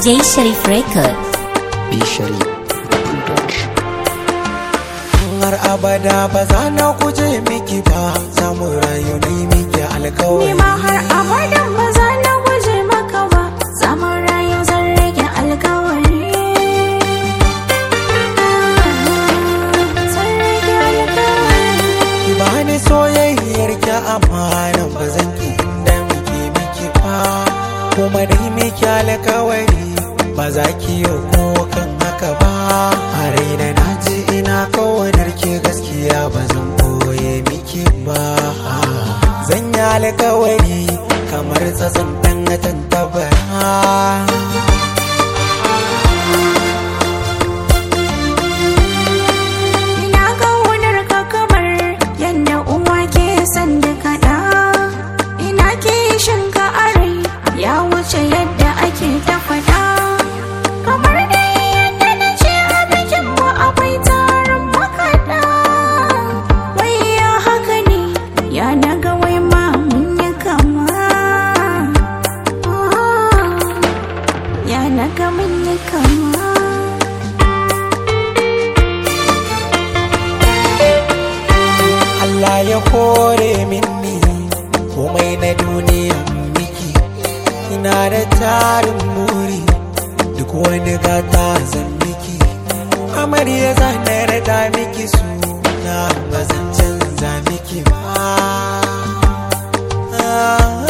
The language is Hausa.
DJ Sharif Record. Bishari har abada ba za na guje miki ba za mu rayu ni miki Ni alkawari ma har abadan ba za na guje maka ba Zaman rayu zan rage alkawari Zan rage alkawari ki bani soyayyar ki amana ba zan ki inda miki miki ba kuma dai miki alkawari ba za ki yi ko kan haka ba a raina na ji ina kawanar ki gaskiya ba zan boye miki ba zan yi alkawari kamar tsatsan ɗan tantabara Ina kaunar ka kamar yadda uwa ke son duka ɗa Ina kishin ka arai ya wuce yadda ake ta faɗa Kamar dai yadda na ce a bikin mu akwai taron makaɗa Wai ya haka ne ya naga wai ma mun yi kama Ah, Ya naga mun yi kama Allah ya kore minni komai na duniya miki ina da tarin muri duk wani gata zan miki amarya zanar da miki suna ba zan canza miki ba Ah,